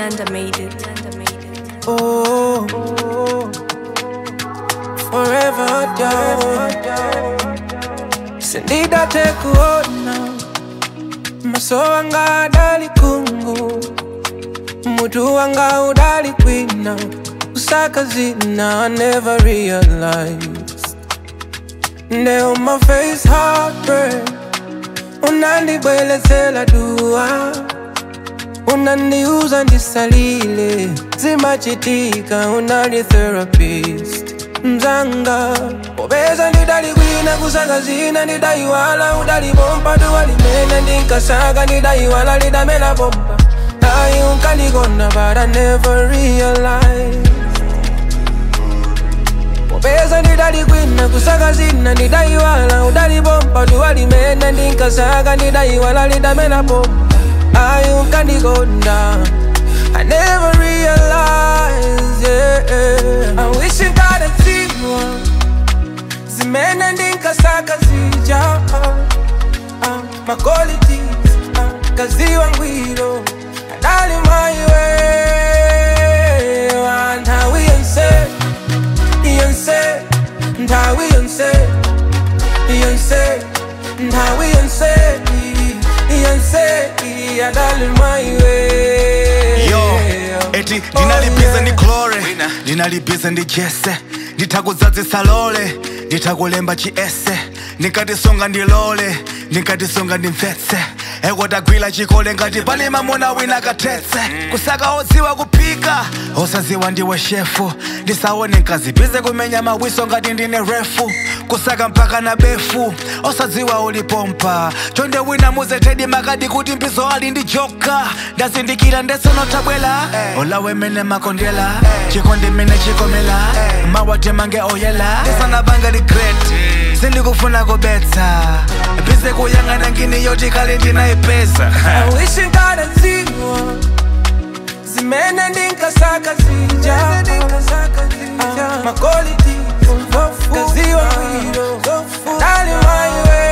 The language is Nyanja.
Nyanda made it. Oh, forever down. Sindida tekuona maso wanga adali kungu mutu wanga udali kwina kusaka zina I never realized Now my face heartbreak unandibwelezela dua unaniuza ndisalile zimachitika unali therapist mzanga popeza ndidalikwina kusaka zina ndidaiwala udalipompa duwalimene ndinkasaka ndidaiwala lidamela pompa ayi unkandikonda but I never realized popeza ndidalikwina kusaka zina ndidaiwala udalipompa duwalimene ndinkasaka ndidaiwala lidamela pompa ayi unkandikonda I never realized, yeah. I wish you got a zero. Zimene ndinkasaka zija uh, uh, My qualities uh, kaziwa ngwiro Adali my way Nthawi yonse Yonse Nthawi yonse Yonse Nthawi yonse Yonse Adali my way yo eti ndinalibize ndi glore ndinalibize ndi jese nditakudzadzisa lole nditakulemba chiese ndikatisunga ndilole ndikatisunga ndimvetse ekotagwira chikole ngati pali mamuna wina kathetse kusaka odziwa kuphika osadziwa ndiwe shefu ndisaone nkazibize kumenya mawiso ngati ndine refu kusaka mpaka na befu osadziwa ulipompa chonde wina muzetedi makadi kuti mbizo ali ndi joka ndazindikira ndesonotabwela olawe mene makondela chikondi mene chikomela mawate mange oyela ndisanabanga regret sindikufuna kubetsa bize kuyang'ana ngini yoti kale ndinayipeza I wish you got a zero Zimene ndinkasaka zija uh, My quality Kaziwa ngwiro Dali my way